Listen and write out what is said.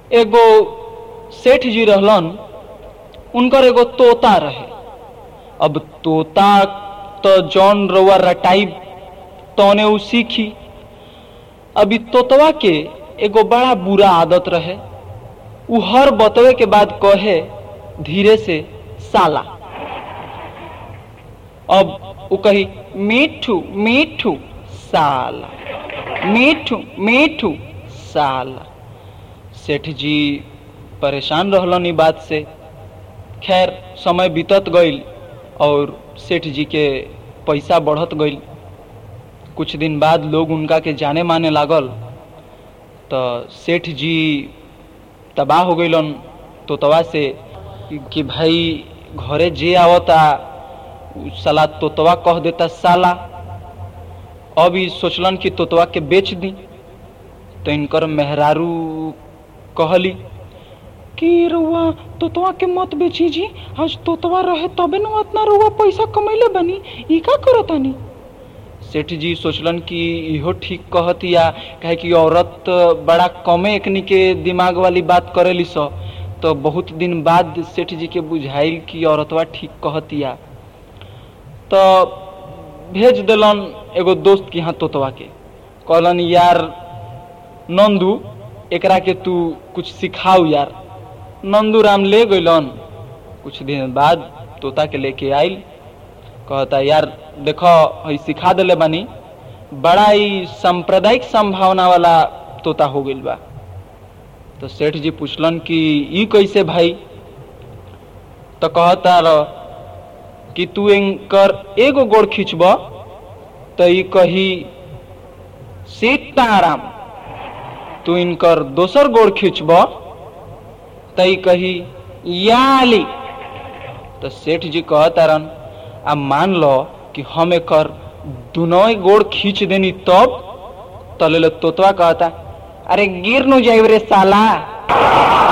एगो सेठ जी रहलन उनकर एगो तोता रहे अब तोता तो जौन रउआ रटाई तौने उ सीखी अभी तोतवा के एगो बड़ा बुरा आदत रहे उ हर बतवे के बाद कहे धीरे से साला अब उ कही मीठू मीठू साला मीठू मीठू साला सेठ जी परेशान रहलन ई बात से खैर समय बीतत गईल और सेठ जी के पैसा बढ़त गईल कुछ दिन बाद लोग उनका के जाने माने लागल तो सेठ जी तबाह हो गईलन तोतवा से कि, कि भाई घरे जे आवता उ साला तोतवा कह देता साला अब ई सोचलन कि तोतवा के बेच दी तो इनकर मेहरारू कहली कि रउआ तोतवा के मत बेची जी आज तोतवा रहे तबे न उतना रउआ पैसा कमैले बनी ई का करतानी सेठ जी सोचलन कि इहो ठीक कहतिया काहे कि औरत बड़ा कमे एकनी के दिमाग वाली बात करेली स तो बहुत दिन बाद सेठ जी के बुझाइल कि औरतवा ठीक कहतिया तो भेज दिलन एगो दोस्त के यहाँ तोतवा के कहलन यार नंदू एकरा के तू कुछ सिखाऊ यार नंदू राम ले गइलन कुछ दिन बाद तोता के लेके आइल कहता यार देखो हई सिखा दिले बानी बड़ा ही सांप्रदायिक संभावना वाला तोता हो गइल बा तो सेठ जी पूछलन कि ई कैसे भाई तो कहता रह कि तू इनकर एगो गोड़ खींचब तो ई कही सीताराम तू इनकर दोसर गोड़ खींचब तो ई कही याली तो सेठ जी कहता रन आ मान लो कि हम एकर दुनों गोड़ खींच देनी तब तले तोतवा कहता अरे गिर नु जाइब रे साला